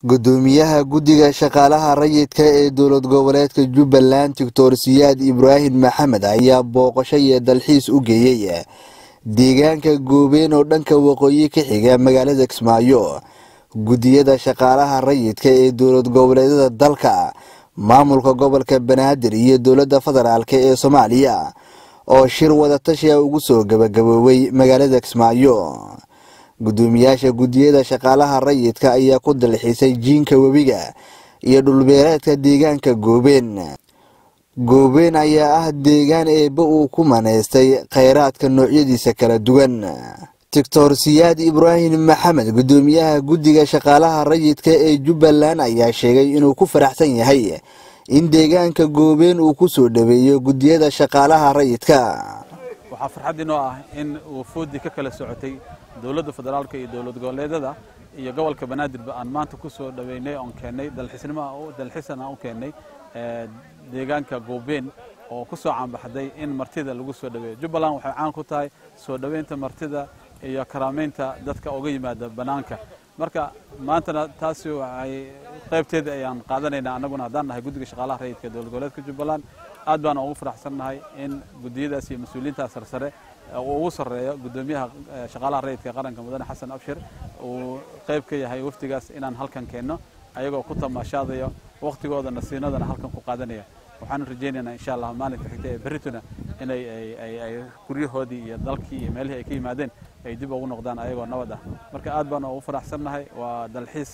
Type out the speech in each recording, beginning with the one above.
gudoomiyaha guddiga shaqaalaha rayidka ee dowlad goboleedka jubbaland doctor siyaad ibraahim maxamed ayaa booqasho iyo dalxiis u geeyey deegaanka goobeen oo dhanka waqooyi ka xiga magaalada kismaayo guddiyada shaqaalaha rayidka ee dowlad goboleedyada dalka maamulka gobolka banaadir iyo dowladda federaalk ee soomaaliya oo shir wadatashiya ugu soo gabagaboobay magaalada kismaayo gudoomiyaasha guddiyada shaqaalaha rayidka ayaa ku dalxiisay jiinka webiga iyo dhulbeereedka deegaanka goobeen goobeen ayaa ah deegaan eebba uu ku maneystay kheyraadka noocyadiisa kala duwan doctor siyaad ibraahim maxamed gudoomiyaha guddiga shaqaalaha rayidka ee jubbaland ayaa sheegay inuu ku faraxsan yahay in deegaanka goobeen uu ku soo dhaweeyo guddiyada shaqaalaha rayidka waxaa farxad inoo ah in wufuuddii ka kala socotay dowladda federaalka iyo dowlad goboleedyada iyo gobolka banaadirba aan maanta ku soo dhaweynay oon keennay dalxiisnimo dalxiisan aan u keennay deegaanka goobeen oo ku soo caanbaxday in martida lagu soo dhaweeyo jubbaland waxay caan ku tahay soo dhoweynta martida iyo karaameynta dadka uga yimaada bannaanka marka maantana taasi waxay qaybteeda ayaan qaadanaynaa annaguna haddaan nahay guddiga shaqaalaha rayidka dowlad goboleedka jubbaland aad baan ugu faraxsannahay in guddiyadaas iyo mas-uuliyiintaas sarsare uu ugu sarreeyo guddoomiyaha shaqaalaha rayidka qaranka mudane xasan abshir uu qayb ka yahay wafdigaas inaan halkan keenno ayagoo ku tamaashaadayo wakhtigooda nasiinadana halkan ku qaadanaya waxaanu rajaynaynaa insha allah maalinka xigta ee berrituna inay ay guryahoodii iyo dalkii iyo meelihii ay ka yimaadeen ay dib ugu noqdaan ayagoo nabad ah marka aad baan ugu faraxsannahay waa dalxiis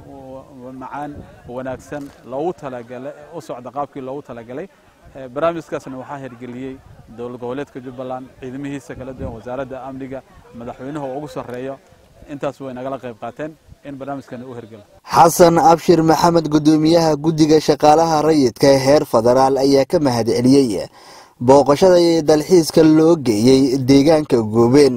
macaan wanaagsan loogu talagalay u socda qaabkii loogu talagalay barnaamijkaasna waxaa hirgeliyey dowlad goboleedka jubbaland ciidamihiisa kala duwan wasaaradda amniga madaxweynuhu ugu sarreeyo intaas way nagala qayb qaateen in barnaamijkani u hirgelo xasan abshir maxamed gudoomiyaha guddiga shaqaalaha rayidka heer federaal ayaa ka mahad celiyey booqashada iyo dalxiiska loo geeyey deegaanka goobeen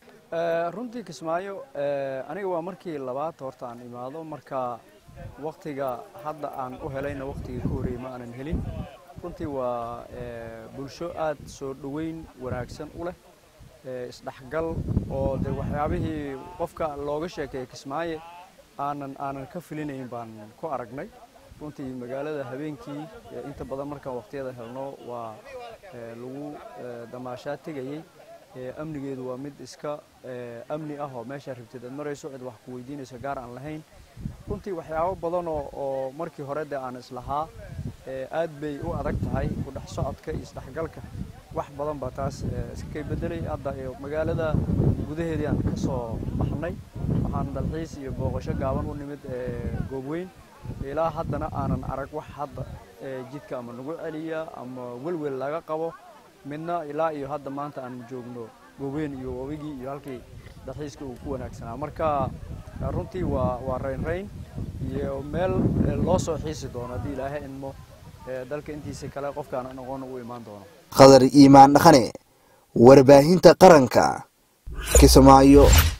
runtii kismaayo aniga waa markii labaad horta aan imaado marka waktiga hadda aan u helayna waktigii ka horreeyey ma aanan helin runtii waa bulsho aad soo dhoweyn wanaagsan u leh isdhexgal oo de waxyaabihii qofka looga sheekeeya kismaayo aanan aanan ka filinayn baan ku aragnay runtii magaalada habeenkii inta badan markaan waqtiyada helno waa lagu damaashaa tegayey amnigeedu waa mid iska amni ah oo meeshaa rabteed aad marayso cid wax ku weydiinayso gaar aan lahayn runtii waxyaabo badan oo markii hore dee aan islahaa aad bay u adag tahay ku dhex socodka iyo isdhexgalka wax badan baa taas iskakay bedelay hadda magaalada gudaheedii aan ka soo baxnay waxaan dalxiis iyo booqasho gaaban u nimid goobweyn ilaa haddana aanan arag wax hadda jidka ama nagu celiya ama welwel laga qabo midna ilaa iyo hadda maanta aan joogno goobweyn iyo wabigii iyo halkii dalxiiska uu ku wanaagsanaa marka runtii waa waa raynrayn iyo meel loo soo xiisi doono haddii ilaahay idmo dalka intiisa kale qofkaan aqoon u imaan doono khadar iimaan dhaqane warbaahinta qaranka kismaayo